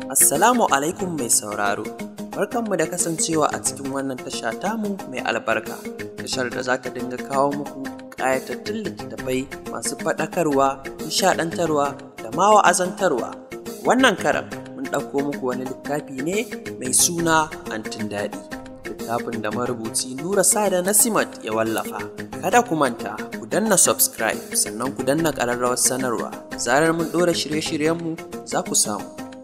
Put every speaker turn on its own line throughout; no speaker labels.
Assalamu alaikum mai sauraro, barkanmu da kasancewa a cikin wannan tasha tamu mai albarka, tashar da za ta dinga kawo muku ƙayatattun littattafai masu faɗakarwa, nishaɗantarwa da ma wa'azantarwa. Wannan karan mun ɗauko muku wani littafi ne mai suna Antin Daɗi. Littafin da marubuci Nura Sada Nasimat ya wallafa. Kada ku manta, ku danna subscribe sannan ku danna ƙararrawar sanarwa. Zarar mun ɗora shirye-shiryenmu za ku samu.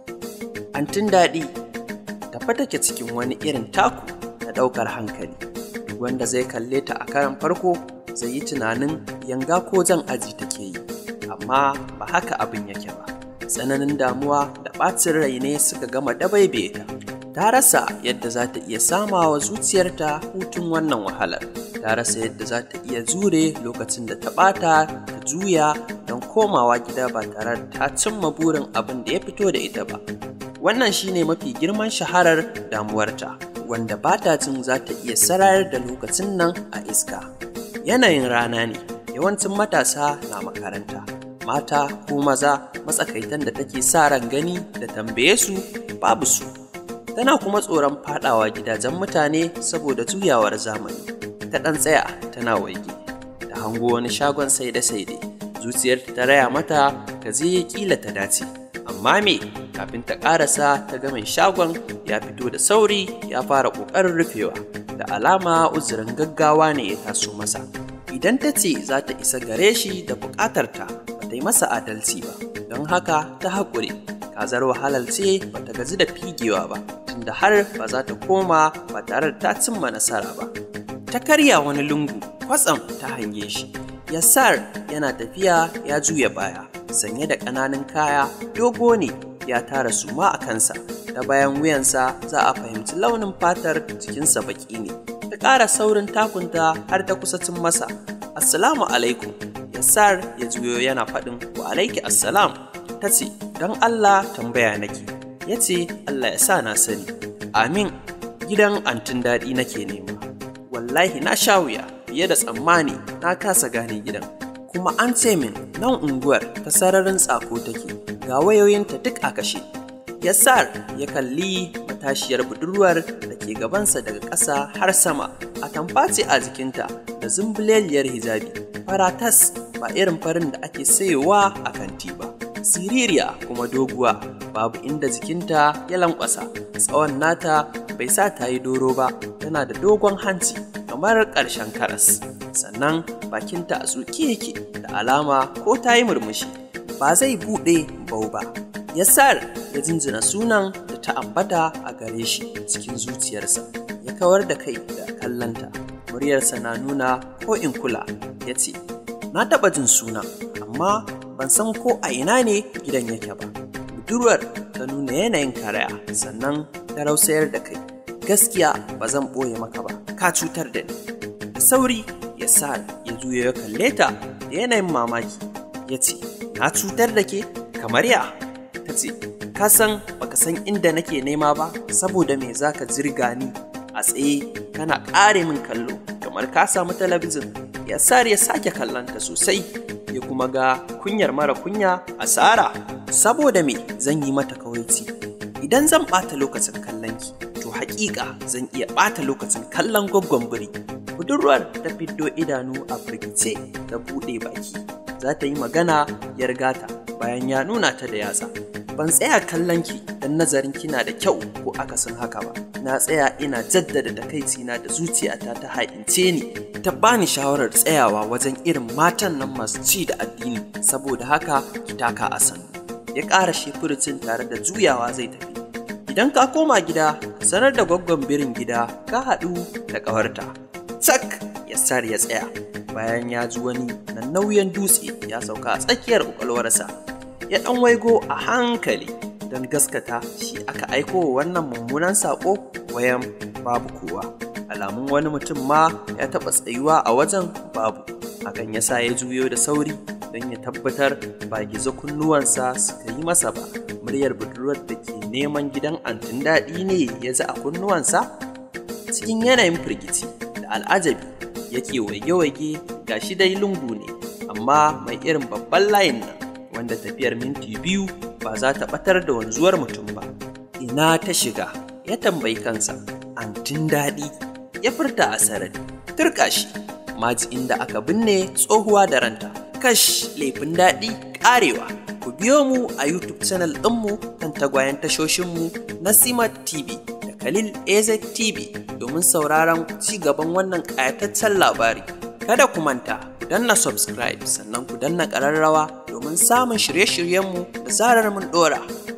Antin daɗi tafa take cikin wani irin taku na ɗaukar hankali wanda zai kalle ta a karan farko zai yi tunanin yanga ko jan aji take yi amma ba haka abin yake ba tsananin damuwa da ɓacin rai ne suka gama dabaibe ta ta rasa yadda za ta iya samawa zuciyarta hutun wannan wahalar ta rasa yadda za ta iya jure lokacin da ta ɓata ta juya don komawa gida ba tare da ta cimma burin abin da ya fito da ita ba wannan shine mafi girman shaharar damuwarta wanda ba ta jin za ta iya sarayar da lokacin nan a iska yanayin rana ne yawancin matasa na makaranta mata ko maza matsakaitan da take sa ran gani da tambaye su babu su tana kuma tsoron fadawa gidajen mutane saboda juyawar zamani ta ɗan tsaya tana waige ta hango wani shagon saide-saide zuciyarta ta raya mata ka zai kila ta dace amma me kafin ta ƙarasa ta ga mai shagon ya fito da sauri ya fara ƙoƙarin rufewa da alama uzurin gaggawa ne ya taso masa idan ta ce za ta isa gare shi da buƙatarta ba ta yi masa adalci ba don haka ta haƙure kazar wahalar ce ba ta gaji da figewa ba tunda har ba za ta koma ba tare da ta cimma nasara ba ta karya wani lungu kwatsam ta hange shi yassar yana tafiya ya juya baya sanye da ƙananan kaya dogo ne ya tara suma a kansa ta bayan wuyansa za a fahimci launin fatar jikinsa baki ne ta ƙara saurin takunta har ta kusa cin masa assalamu alaikum yassar ya juyo yana faɗin wa alaiki assalam ta ce don allah tambaya nake ya ce allah ya sa na sani amin gidan antin daɗi nake nema wallahi na sha wuya fiye da tsammani na kasa gane gidan kuma an ce min nan unguwar ta sararin tsako take ga wayoyinta duk a kashe yassar ya kalli matashiyar budurwar da ke gabansa daga ƙasa har sama a tamface a jikinta da zumbuleliyar hijabi faratas ba irin farin da ake sayowa a kanti ba siririya kuma doguwa babu inda jikinta ya lankwasa tsawon nata bai sa ta yi doro ba tana da dogon hanci kamar ƙarshen karas sannan bakinta a tsuke yake da alama ko ta yi murmushi ba zai buɗe bau ba yassar ya jinjina sunan da ta ambata a gare shi cikin zuciyarsa ya kawar da kai da kallanta muryarsa na nuna ko in kula ya ce na taɓa jin suna amma ban san ko a ina ne gidan yake ba budurwar ta nuna yanayin karaya sannan ta rausayar da kai gaskiya ba zan ɓoye maka ba ka cutar da ni da sauri ya sa ya juya ya kalle ta da yanayin mamaki ya ce na cutar da ke kamar ya ta ce ka san baka san inda nake nema ba saboda me zaka jirga ni a tsaye kana ƙare min kallo kamar ka samu talabijin ya sare ya sake kallonta sosai ya kuma ga kunyar mara kunya asara saboda me zan yi mata kawaici idan zan ɓata lokacin kallonki to haƙiƙa zan iya ɓata lokacin kallon gwaggon biri budurwar ta fiddo idanu a firgice ta buɗe baki za ta yi magana ya rigata bayan ya nuna ta da yatsa ban tsaya kallon ki don nazarin kina da kyau ko akasin haka ba na tsaya ina jaddada takaicina da zuciyata ta haƙince ni ta bani shawarar tsayawa wajen irin matan nan masu ci da addini saboda haka ki taka a sannu ya ƙara shefuricin tare da juyawa zai tafi idan ka koma gida sanar da gwaggon birin gida ka haɗu da ƙawarta cak yassar ya tsaya bayan ya ji wani nan nauyin dutse ya sauka a tsakiyar ƙwaƙwalwarsa ya ɗan waigo a hankali don gaskata shi aka aiko wa wannan mummunan saƙo wayan babu kowa alamun wani mutum ma ya taɓa tsayuwa a wajen babu hakan ya sa ya juyo da sauri don ya tabbatar ba gizo kunnuwansa suka yi masa ba muryar budurwar da ke neman gidan antin daɗi ne ya ji a kunnuwansa cikin yanayin firgici da al'ajabi yake waige-waige ga shi dai lungu ne amma mai irin babban layin nan wanda tafiyar minti biyu ba za ta ɓatar da wanzuwar mutum ba ina ta shiga ya tambayi kansa antin daɗi ya furta a sarari turka shi maji inda aka binne tsohuwa da ranta kash laifin daɗi ƙarewa ku biyo mu a youtube channel ɗinmu kan tagwayen tashoshinmu na simat tv da khalil az tv domin sauraron ci gaban wannan ƙayataccen labari kada ku manta ku danna subscribe sannan ku danna ƙararrawa domin samun shirye-shiryenmu da zarar mun ɗora